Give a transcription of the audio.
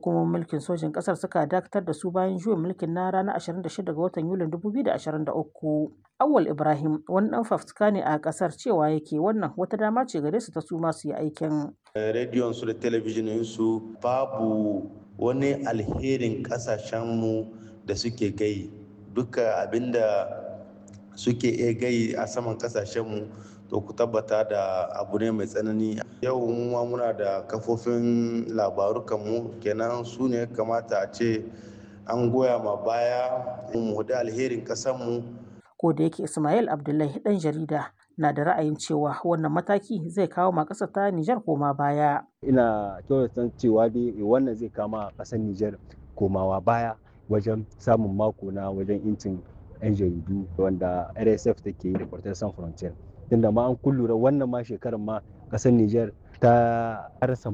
hukumomin mulkin sojin ƙasar suka dakatar da su bayan juyin mulkin na ranar 26 ga watan Yulin 2023. Awwal Ibrahim wani ɗan fafutuka ne a ƙasar cewa yake wannan wata dama ce gare su ta su ma su yi aikin. Rediyon su da talabijinin su babu wani alherin ƙasashenmu da suke gai duka abinda suke iya gai a saman ƙasashenmu to ku tabbata da abu ne mai tsanani yau ma muna da kafofin labaru kanmu kenan su ne kamata a ce an goya ma baya mu da alherin ƙasarmu ko da yake Ismail Abdullahi dan jarida na da ra'ayin cewa wannan mataki zai kawo ma ƙasar ta Nijar koma baya. Ina kyautata cewa dai wannan zai kama ƙasar Nijar komawa baya wajen samun mako na wajen incin 'yan jaridu wanda RSF take yi da Reporters Sans Frontières. Tunda ma an kullura wannan ma shekarar ma ƙasar Nijar ta rasa